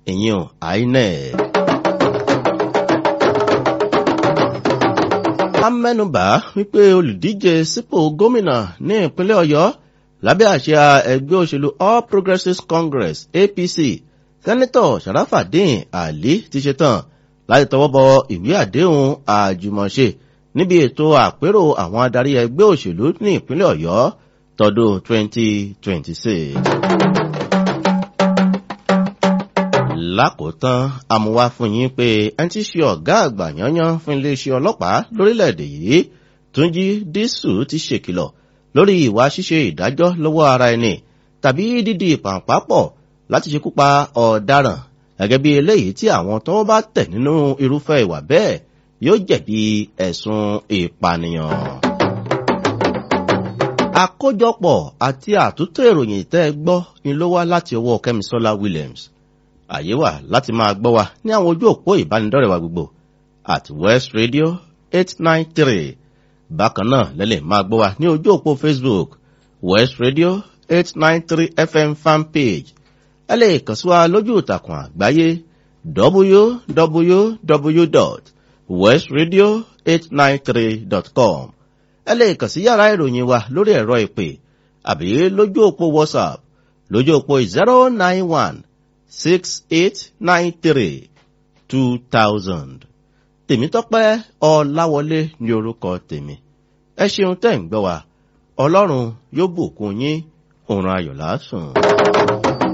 ìyẹn inec. a mẹ́nubà wípé olùdíje sípò gómìnà ní ìpínlẹ̀ ọ̀yọ́ lábẹ́ àṣà ẹgbẹ́ òṣèlú all progressives congress apc sẹ́nitọ̀ sharafadin ali ti ṣetán láti tọwọ́ bọ ìwé àdéhùn àjùmọ̀ṣe níbi ètò àpérò àwọn adarí ẹgbẹ́ òṣèlú ní ìpínlẹ̀ ọ̀yọ́ tọdún 2026. lákòótán amúwá fún yín pé ẹni tí ṣe ọ̀gá àgbà yányán fún iléeṣẹ́ ọlọ́pàá lórílẹ̀‐èdè yìí túnjí dísù ti ṣèkìlọ̀ lórí ìwà ṣíṣe ìdájọ́ lọ́wọ́ ara ẹni tàbí dídì ìpàǹpápọ̀ láti ṣekú pa ọ̀daràn gẹ́gẹ́ bí eléyìí tí àwọn tó bá tẹ̀ nínú irúfẹ́ ìwà bẹ́ẹ̀ yóò jẹ̀bi ẹ̀sùn ìpànìyàn. àkójọpọ̀ àti àtúntò ìròyìn tẹ́ ẹ gbọ́ ni ló wá láti ọwọ́ kẹ́misọ́lá williams àyè wà láti máa gbọ́ wa ní àwọn ojú òpó ìbánidọ́rẹ̀ wa gbogbo at west radio eight nine three bákan náà lẹ́lẹ̀ máa gbọ́ wa ní ojú òpó facebook west radio eight nine three fm fanpage ẹ lè kàn sí wa lójú ìtàkùn àgbáyé www.westradio893.com ẹ lè kàn sí yàrá ìròyìn wa lórí ẹ̀rọ ìpè àbí lójú òpó whatsapp lójú òpó zero nine one six eight nine three two thousand tèmítọ́pẹ́ ọláwọlé ní orúkọ tèmi ẹ ṣeun tẹ́ ń gbọ́ wa ọlọ́run yóò bùkún yín òun ayọ̀ lásùn.